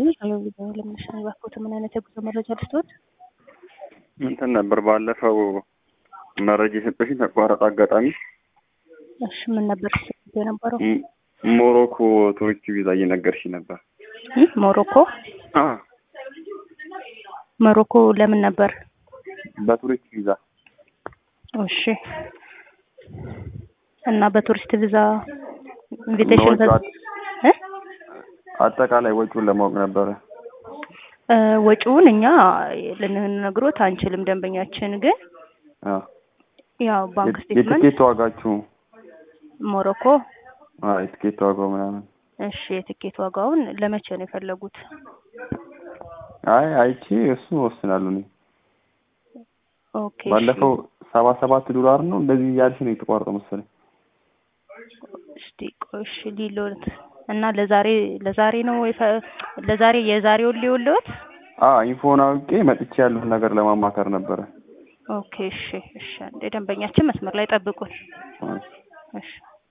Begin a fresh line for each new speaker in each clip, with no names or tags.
ይስጥልኝ። ሄሎ ቪዲዮ ለምንሽን ባክዎት ምን አይነት የጉዞ መረጃ ልስጥዎት?
እንትን ነበር ባለፈው መረጃ የሰጠሽኝ ተቋረጠ አጋጣሚ
እሺ ምን ነበር ስትል የነበረው?
ም- ሞሮኮ ቱሪስት ቪዛ እየነገርሽ ነበር።
እ? ሞሮኮ
አ
ሞሮኮ ለምን ነበር?
በቱሪስት ቪዛ
እሺ እና በቱሪስት ቪዛ ኢንቪቴሽን
ወጪው አጥ-
እ?
አጠቃላይ ወጪውን ለማወቅ ነበረ።
እ፣ ወጪውን እኛ ልንነግሮት አንችልም። ደንበኛችን ግን
አ
ያው ባንክ
የት-
ስቴትመንት
የትኬት ዋጋችሁ
ሞሮኮ
አ የትኬት ዋጋው ምናምን
እሺ የትኬት ዋጋውን ለመቼ ነው የፈለጉት?
አይ አይቼ እሱ ወስናለሁ እኔ
ኦኬ እሺ።
ባለፈው ሰባ ሰባት ዶላር ነው እንደዚህ እያልሽ ነው የተቋረጠው መሰለኝ።
እስቲ ቆይ እሺ ሊሎት እና ለዛሬ ለዛሬ ነው የፈ- ለዛሬ የዛሬውን ሊውልዎት?
አ ኢንፎን አውቄ መጥቼ ያለውን ነገር ለማማከር ነበረ።
ኦኬ እሺ እሺ እንደ ደንበኛችን መስመር ላይ ጠብቁን።
አ
እሺ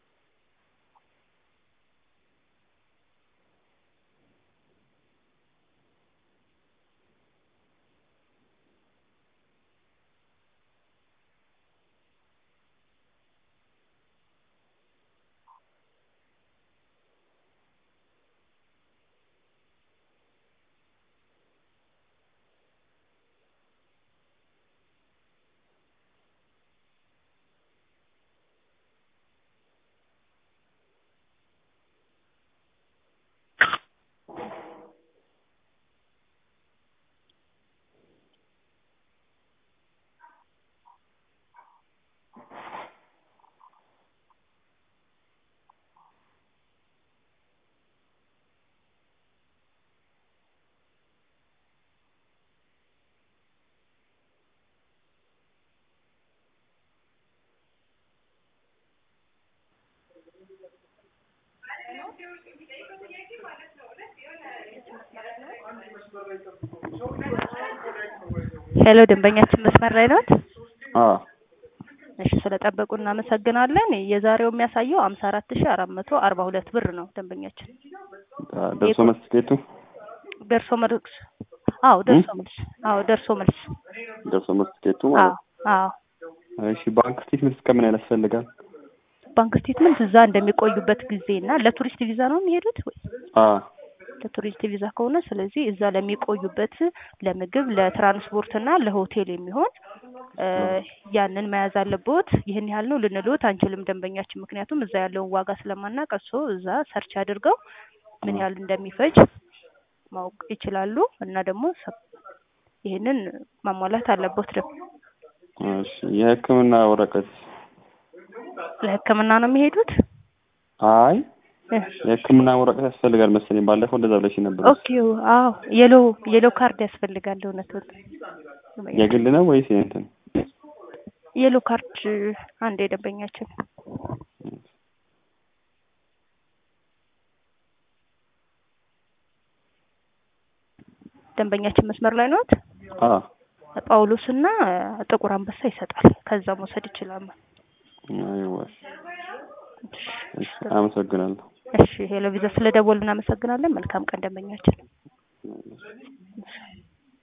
ሄሎ ደንበኛችን መስመር ላይ ናት?
አ
እሺ ስለጠበቁ እናመሰግናለን። የዛሬው የሚያሳየው አምሳ አራት ሺ አራት መቶ አርባ ሁለት ብር ነው ደንበኛችን
አ ደርሶ መልስ ትኬቱ
ደርሶ መልስ። አዎ ደርሶ መልስ። አዎ ደርሶ መልስ።
ደርሶ መልስ ትኬቱ
አዎ
ማለት
አዎ
ነው። እሺ ባንክ ስቴትመንት እስከምን ያህል ያስፈልጋል?
ባንክ ስቴትመንት እዛ እንደሚቆዩበት ጊዜ እና ለቱሪስት ቪዛ ነው የሚሄዱት ወይ?
አ
ለቱሪስት ቪዛ ከሆነ ስለዚህ እዛ ለሚቆዩበት ለምግብ፣ ለትራንስፖርት እና ለሆቴል የሚሆን እ፣ ያንን መያዝ አለብዎት። ይህን ያህል ነው ልንልዎት አንችልም ደንበኛችን፣ ምክንያቱም እዛ ያለውን ዋጋ ስለማናውቅ እርስዎ እዛ ሰርች አድርገው ምን ያህል እንደሚፈጅ ማወቅ ይችላሉ እና ደግሞ ሰ- ይህንን ማሟላት አለብዎት። ደግሞ
እሺ የሕክምና ወረቀት
ለሕክምና ነው የሚሄዱት?
አይ
እ፣
የሕክምና ወረቀት ያስፈልጋል መሰለኝ። ባለፈው እንደዛ ብለሽ ነበር።
ኦኬ አዎ የሎ የሎ ካርድ ያስፈልጋል። እውነቱን
የግል ነው ወይስ የእንትን?
የሎ ካርድ አንድ የደንበኛችን ደንበኛችን መስመር ላይ ነዎት?
አ
ጳውሎስ እና ጥቁር አንበሳ ይሰጣል። ከዛ መውሰድ ይችላሉ።
አይዋ እሺ አመሰግናለሁ።
እሺ ሄሎ ቪዛ ስለደወሉ እናመሰግናለን። መልካም ቀን ደንበኛችን።